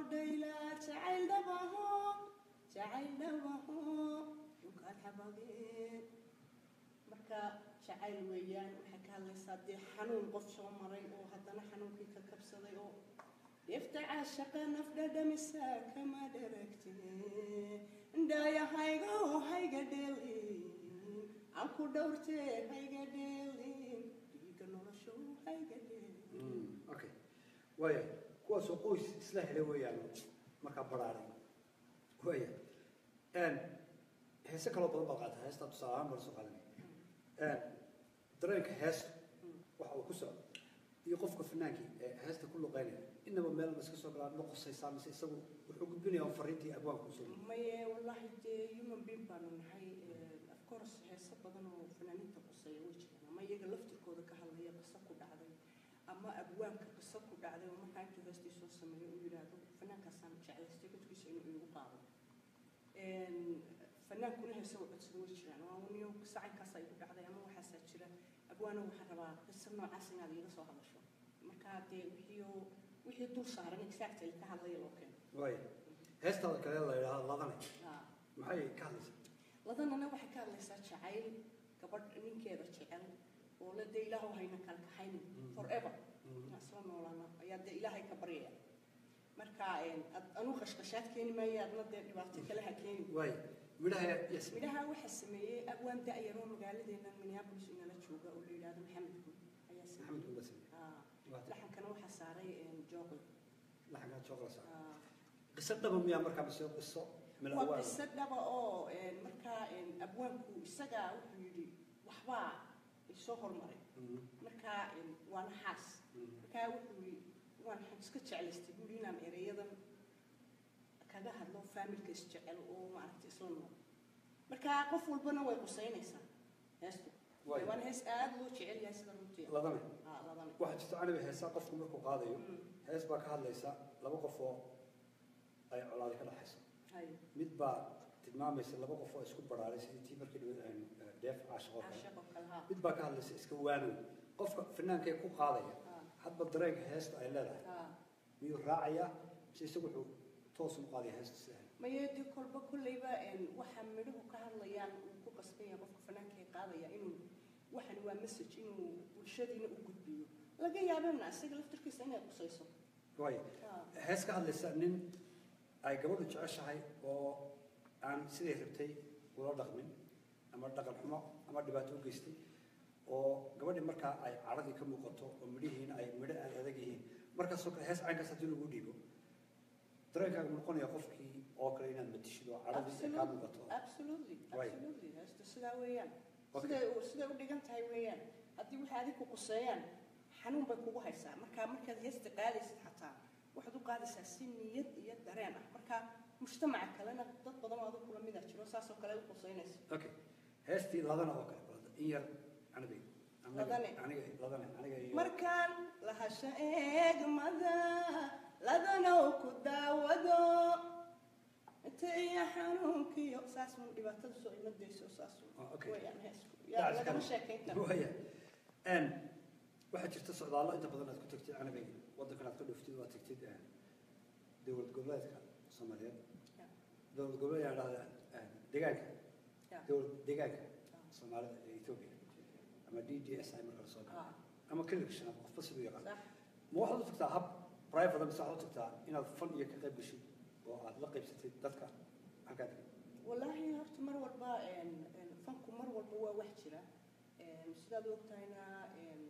dhayla jacayl dhabaho jacayl dhabaho dhulkaan xabageen marka jacayl weeyaan waxay ka hadlaysaa dee xanuun qof soo maray oo haddana xanuunkii ka kabsaday oo dheefta caashaqa naf dhadhamisa kama dharagte indhaaya hayga oo hayga dheelin aan ku dhowrtee hayga dheelin dhiiga nolosho hayga dheelin okay waaya kuwaasoo qoys isla helay weeyaan markaa baraaray waaya heese kaloo badan baad qaata heestaa tusaale ahaan bala soo qaadanaya dareenka heesta waxa uu ku socdo iyo qofka fanaankii ee heesta ku luqeynaya inaba meel ma iska soo galaan ma qosaysaa mise isagu wuxuu gudbinayaa fariintii abwaanka usoo maye wallaahi dee human being baanu nahay of course heese badan oo fanaaniinta quseeya way jiraan ama iyaga laftirkooda ka hadlaya qiso ku dhacday ama abwaanka qiso ku dhacday oo markaa intuu heestii soo sameeyo uu yidhaahdo fanaankaasaan jeclaystay codkiisa inuu iigu qaado fanaankuna heese u codsada way jiraan waa uniyo sacankaasaa igu dhacday ama waxaasaa jira abwaano waxaan rabaa qiso noocaas inaad iiga soo hadasho markaa dee wixii wixii dul saaran exactly ka hadlaya loo keeno waaya heestaada kale la yidhaahdo ladane Ah. maxay ka hadlaysaa ladanana waxay ka hadlaysaa jacayl gabadh ninkeeda jecel oo la dee ilaahu hayna kala kaxaynin Mm. forever Mm. inaan isla noolaana ayaa dee ilaahay ka baryaya marka ad- anuu qashqashaad keeni maayo adna dee dhibaato kale ha keeni waaya midhaha yes midhaha waxaa sameeyey abwaan da-yaroo magaaladeena minneapolis inala jooga oo la yidhaahdo maxamed guud ayaa maxamed sameeyey kuba samey Ah, Waa- laxankana waxaa saaray jooqi laxankaa chocolate qiso dhaba miyaa markaa mise qiso meel waa awaan qiso dhaba oo een, markaa een, abwaanku isagaa wuxuu yidhi waxbaa isoo hormaray Mhm. markaa een, waa naxaas Mhm. markaa wuxuu yidhi waan iska jeclaystay buuri inaan ereyadan kaga hadlo faamilka isjecel oo maaragtay isla nool markaa qof walbana way qusaynaysaa heestu Waay. waana hees aada loo jecel yahay sida runtii ladane Ah, ladana waxaa jirta aniga heesaa qofku markuu qaadayo Mm. hees baa ka hadlaysa laba qof oo ay colaadi ka dhaxayso hay mid baa tilmaamaysa laba qof oo isku baraaray sidii tii markii dhaweyd aynu eh, dheef caashaqoo kale caashaqo kale ha mid baa ka hadlaysa iska waanow qofka fanaankee ku qaadaya Ah. hadba dareenka heesta ay leedahay ha miyuu raacayaa mise isagu wuxuu toos u qaadaya heesta sidaa mayeedii kolba kolleyba een, waxa midhuhu ka hadlayaan uu ku qasban yahay qofka fanaanka ee qaadaya inuu waxan waa message inuu bulshadiina u gudbiyo laga yaabana isaga laftirkiisa inay qusayso waayo Ah. hees ka hadlaysa nin ay gabadhu jeceshahay oo aan siday rabtay ula dhaqmin ama dhaqan xumo ama dhibaato u geystay oo gabadhii markaa ay cadhadii ka muuqato oo midhihiina ay midho aad adag yihiin markaasoo kale hees caynkaas haddii lagu dhiibo dareenkaaga noqonaya qofkii oo kale inaad matishido oo cadhadii ay kaa muuqato absolutely Waay. absolutely heesta sidaa weeyaan Okay. siday u- siday u dhigan tahay weeyaan haddii waxay adig ku quseeyaan xanuun bay kugu haysaa marka markaad heesta qaadaysid xataa waxaad u qaadaysaa si niyad iyo dareen ah marka mujtamaca kalena dad badan oo adag kula mida jiro saasoo kale u quseynaysa okay heestii ladana oo kale balada in yar aniga aniga Ladane. aniga ladane aniga iyo markaan lahasha eegmada ladanow ku daawado inta iyo xanuunkiyo saas un dhibaatada soo imadayso saas un Ah, okay. weeyaan heesku yaa lagama sheekayn karo Waya. Een, waxaa jirta socdaallo inta badan aad ku tagtid aniga waddankan aad ka dhuftid waa tagtid een, dowlad goboleedka soomaaliyeed Ya, dowlad goboleed yaa dhahda een, deegaanka ya. dowlad deegaanka Ah. soomaalida ee etoobiya ama d d s i marka la soo galo Ah, ama klinik shanaad qofba siduu yaqaan sax ma waxaad u tagtaa hab private mise waxaad u tagtaa inaad fan iyo ka qayb gashid oo aad la qaybsatid dadka halkaa degan wallaahi horta mar walba een, een, fanku mar walba waa wax jira Een, sidaad u ogtahayna een,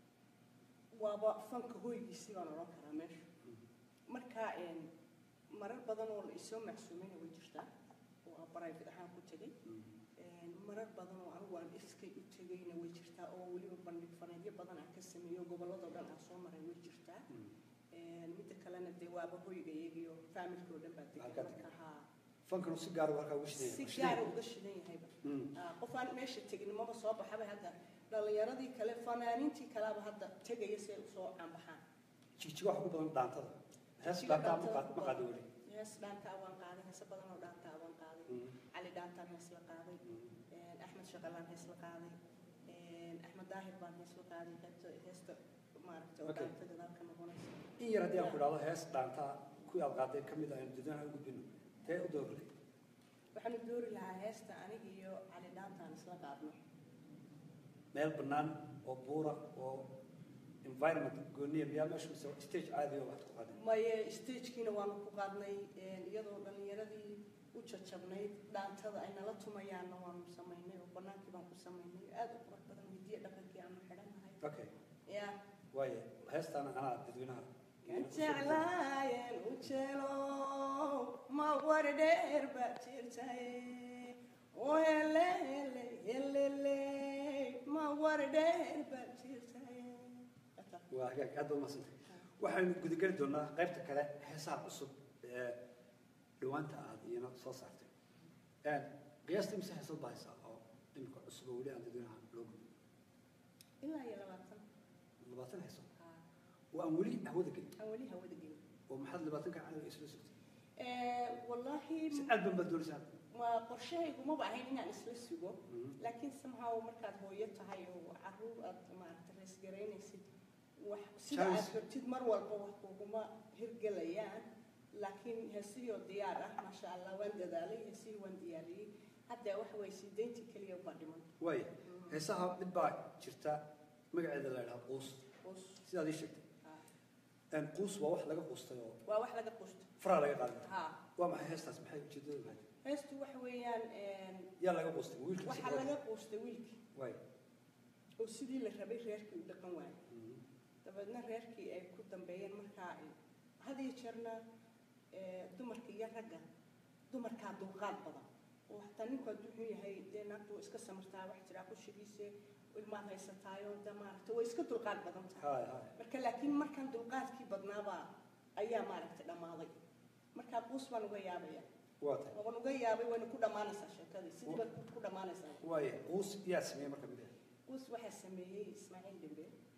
waaba fanka hoygiisii baan odhan karaa meesha marka een, marar badan oo la isoo macsuumayna way jirtaa oo aan private ahaan ku tegay Een, marar badan oo anigu aan iskay u tegayna way jirtaa oo weliba bandhig faneedyo badan aan ka sameeyo gobolladoo dhan aan soo maray way jirtaa Een, midda kalena dee waaba hoyga iyagiyo faamilka oo dhan baa degan Halkaa degan. marka haa fankanu si gaar ah halkaa ugu shidaya si gaara uga shidan yahayba Mm. Ah, qof aan meesha tegin maba soo baxaba hadda dhalinyaradii kale fanaaniintii kaleba hadda tegaya si ay usoo caanbaxaan jigjiga waxa ku badan dhaantada hees Jigjiga dhaantaa ma dhaantada qaad- ku ma qaadi badan. weli hees dhaantaa waan qaaday heese badan oo dhaantaa waan qaaday Mm. cali dhaantaan hees la qaaday Een, axmed shaqalaan hees la qaaday Een, axmed daahir baan hees la qaaday heesta- heesta maaragtay oo Okay. dhaantada dalka noqonaysa in yar haddii aan ku idhaahdo hees dhaantaa ku kuwii aad qaaday ka mid ah aynu dadweynaha u gudbino tee u dooratay waxaanu doori lahaa heesta aniga iyo cali dhaantaan isla qaadno meel bannaan oo buura oo environment gooniya miyaa meesha mise stage caadi oo waxaad ku qaaday maye stagekiina waanu ku qaadnay iyadoo dhallinyaradii u jajabnayd dhaantada ay nala tumayaanna waanu samaynay oo bannaankii baan ku samaynay aad u qurux badan hidiya dhaqankii aanu xidhannahay okay ya waaye heestaana anaa dadweynaha jeclaayeen u jeelo ma war dheer baa jirtaye oo hele hele helele ma war dheer baa jirtaye waa hagaag aad baa umadsantay waxaynu gudageli doonaa qaybta kale heesaha cusub ee dhawaanta aad iyana soo saartay qiyaastii mise heesad baa haysaa oo imika cusub oo weli aan dadweynaha loo gudbin ilaa iyo labaatan labaatan heesood haa oo aan weli hawada gelin aan weli hawada gelin oo maxaad labaatanka canaga isla sugtay wallaahi si aad ban baad doonaysaa ma qorshahaygu maba ahayn inaan isla sugo laakiin somehow markaad hooyo tahay oo caruur aad maaragta reesgaraynaysid wax sida aad Chance. rabtid mar walba wax kuguma hirgelayaan laakiin heesihii diyaar ah maasha allah waan dadaalay heesihii waan diyaariyey hadda waxa way siideyntii keliya baa dhiman waaye heesaha mid baa jirta magaceeda la idhaha quus Quus. sidaad ii sheegtay Haa. quus waa wax laga quustay oo waa wax laga qusto faraa laga qaaday haa waa maxay heestaas maxay ujeedada lahayd heestu waxa weeyaan yaa laga quustay wiilka waxaa laga quustay wiilkii waaye oo sidii la rabay reerkii u dhaqan waayay dabeedna reerkii ay ku dambeeyeen markaa ay had iyo jeerna ee, dumarka iyo ragga dumarkaa dulqaad badan oo hataa ninku hadduu xun yahay dee naagtu way iska samartaa wax jiraa kushigiise ilmaad haysataayo de maaragta way iska dulqaad badan tahay haay haay marka laakiin markan dulqaadkii badnaabaa ayaa maaragtay dhammaaday markaa quus baan uga yaabaya waa tahay waan uga yaabay wayna ku dhammaanaysaa sheekadii sidii baad ku dhammaanaysaa waaye quus yaa sameeyey marka mid quus waxaa sameeyey ismaaciil dembe